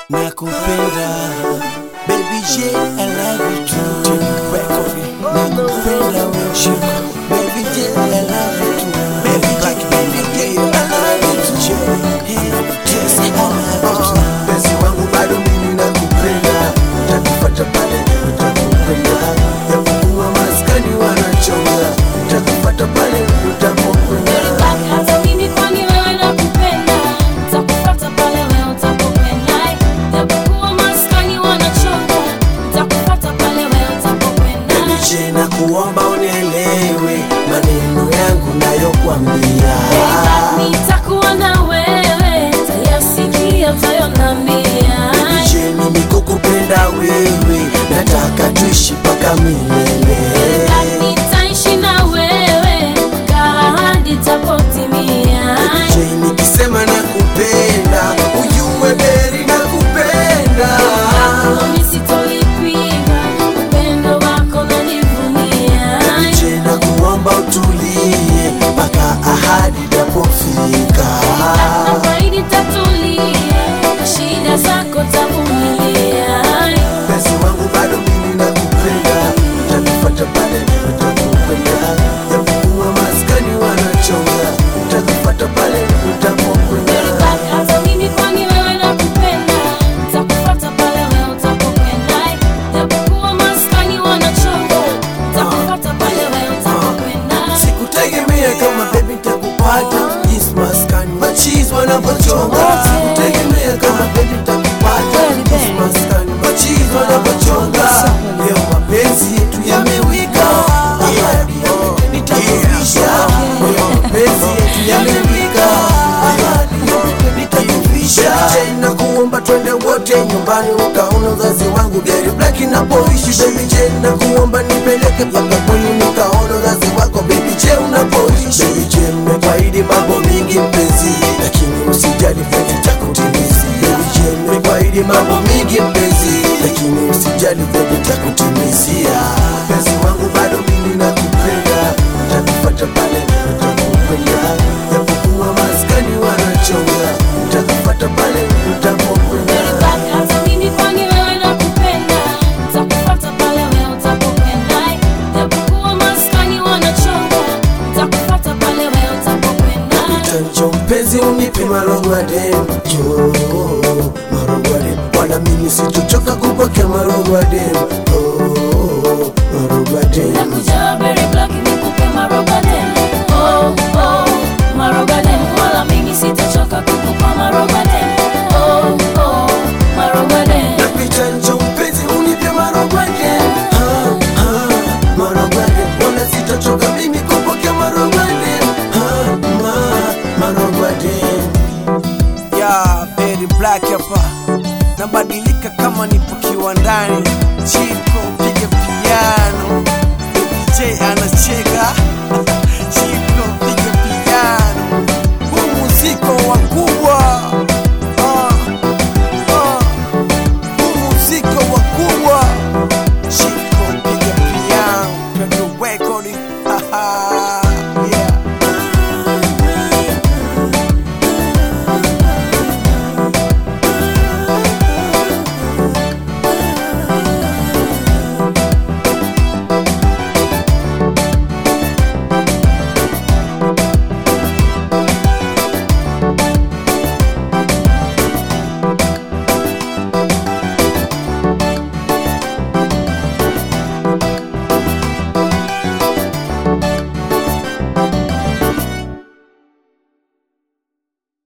nakupenda baby J I love you too record nakupenda wewe baby J I love you too baby J baby J I love you too hey yes I love you too Mpenzi wangu bado mimi nakupenda, takupata pale utakupenda, japokuwa maskani wanachonga, takupata pale utapokwenda. Hata mimi kwani wewe nakupenda, nitakufuata pale wewe utapokwenda. Japokuwa maskani wanachoka, nitakufuata pale wewe utapokwenda. Baby J nakuomba unielewe maneno yangu nayokwambia. Nitakuwa na wewe, tayasikia utayonambia. Baby J mimi kukupenda wewe, nataka tuishi mpaka milele. Nitaishi na wewe, ahadi itapotimia. J nikisema nakupenda, ujue beri nakupenda. Mimi sitolipiga, upendo wako nanivunia. Je, na kuomba utulie mpaka ahadi itapofika. Nafaidi tatulia, shida zako tavumilia. Mpenzi wangu bado mimi nakupenda, utanipata pale utapokwenda, japokuwa maskani wanachonga, utanipata pale utapokwenda. Hata mimi kwani wewe nakupenda, nitakufuata pale wewe utapokwenda. Japokuwa maskani wanachoka, nitakufuata pale wewe utapokwenda. Sikutegemea kama baby nitakupata, jinsi maskani machizi wanavyochonga. Sikutegemea kama baby nitakupata, jinsi maskani machizi wanavyochonga. Leo mapenzi yetu yamewika, ahadi yote nitakuvisha. Leo mapenzi yetu yamewika, ahadi yote nitakuvisha. Je, nakuomba twende wote nyumbani ukaona uzazi wangu Gary Black napoishi baby Je, nakuomba nipeleke mpaka kwenu nikaona uzazi wako baby Je, unapoishi baby Je, mmekwaidi mambo mingi mpenzi, lakini usijali vyote takutimizia. Baby Je, mmekwaidi mambo mingi mpenzi, lakini usijali vyote takutimizia. Mpenzi wangu bado mimi nakupenda, utakupata pale utapokwenda, japokuwa maskani wanachonga, utakupata pale utapokwenda. Hata mimi kwani wewe nakupenda, nitakufuata pale wewe utapokwenda. Japokuwa maskani wanachoka, nitakufuata pale wewe utapokwenda. Chanjo mpenzi unipe marogwade jo marogwade wala mimi sitochoka kupokea marogwade oh, marogwade Nakuja very black nikupe marogaden. Oh, oh, marogaden. Wala mimi sitachoka kukupa marogaden. Oh, oh, marogaden. Napicha njo mpenzi unipe marogwade ah, ah, marogwade wala sitochoka mimi kupokea marogwade ah, ma, marogwade ya Berry Black hapa nabadilika kama nipo kiwandani chiko piga piano Baby J anacheka